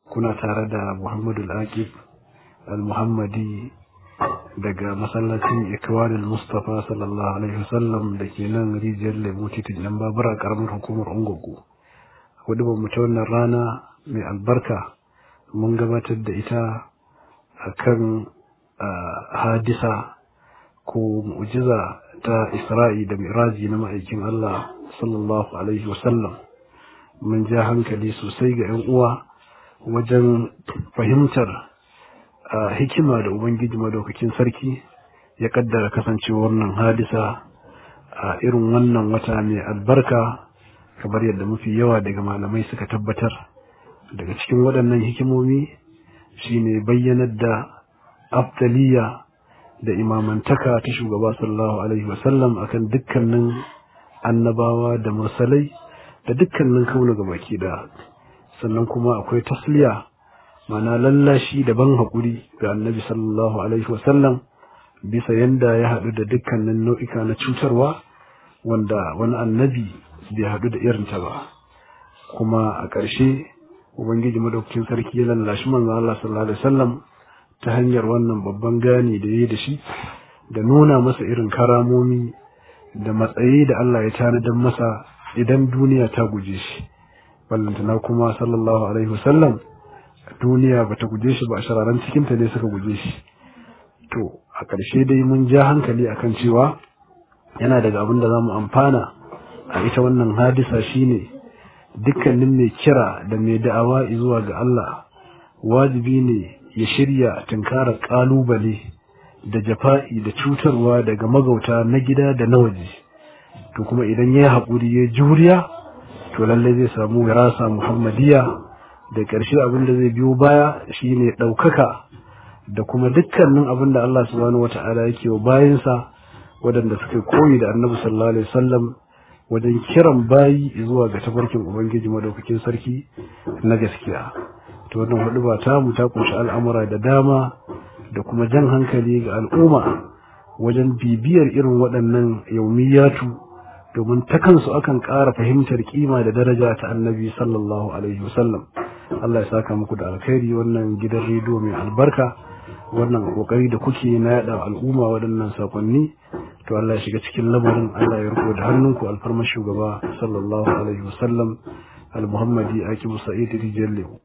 kuna tare da Muhammadu Al-Aqib Al-Muhammadi daga masallacin Ikwanul Mustafa sallallahu alaihi wasallam da ke nan rijiyar Lemo titin nan babura karamar hukumar Ungogo. Wadda ba ta wannan rana mai albarka mun gabatar da ita akan hadisa ko mu'jiza ta Isra'i da Miraji na ma'aikin Allah sallallahu alaihi wasallam. Mun ja hankali sosai ga 'yan uwa wajen fahimtar hikima da Ubangiji madaukakin sarki ya kaddara kasancewar wannan hadisa a irin wannan wata mai albarka kamar yadda mafi yawa daga malamai suka tabbatar daga cikin waɗannan hikimomi shine bayyanar da aftaliya da imamantaka ta shugaba sallallahu alaihi wasallam akan dukkanin annabawa da mursalai da dukkanin kauna baki da sannan kuma akwai tasliya mana lallashi da ban haƙuri ga annabi sallallahu alaihi wasallam bisa yanda ya haɗu da dukkanin nau'ika na cutarwa wanda wani annabi bai haɗu da irinta ba kuma a ƙarshe ubangiji madaukakin sarki ya lallashi manzo Allah sallallahu alaihi wasallam ta hanyar wannan babban gani da yayi da shi da nuna masa irin karamomi da matsayi da Allah ya tanadar masa idan duniya ta guje shi ballantana kuma sallallahu alaihi wasallam duniya bata guje shi ba a shararan cikinta ne suka guje shi to a ƙarshe dai mun ja hankali akan cewa yana daga abin da za mu amfana a ita wannan hadisa shine dukkanin mai kira da mai da'awa zuwa ga Allah wajibi ne ya shirya tunkarar ƙalubale da jafa'i da cutarwa daga magauta na gida da na waje to kuma idan ya yi haƙuri ya juriya to lallai zai samu wirasa muhammadiya da ƙarshe abin da zai biyo baya shine ɗaukaka da kuma dukkanin abin da Allah subhanahu wata'ala yake wa bayansa waɗanda suka koyi da annabi sallallahu alaihi wasallam wajen kiran bayi zuwa ga tafarkin ubangiji madaukakin sarki na gaskiya to wannan hudu ba ta mu ta kunshi al'amura da dama da kuma jan hankali ga al'umma wajen bibiyar irin waɗannan yaumiyatu domin ta kansu akan ƙara fahimtar kima da daraja ta annabi sallallahu alaihi wasallam Allah ya saka muku da alkhairi wannan gidan rediyo mai albarka wannan kokari da kuke na yada al'umma waɗannan sakonni to Allah ya shiga cikin lamarin Allah ya riko da hannunku alfarmar shugaba sallallahu alaihi wasallam al-muhammadi akibu sa'id rijalle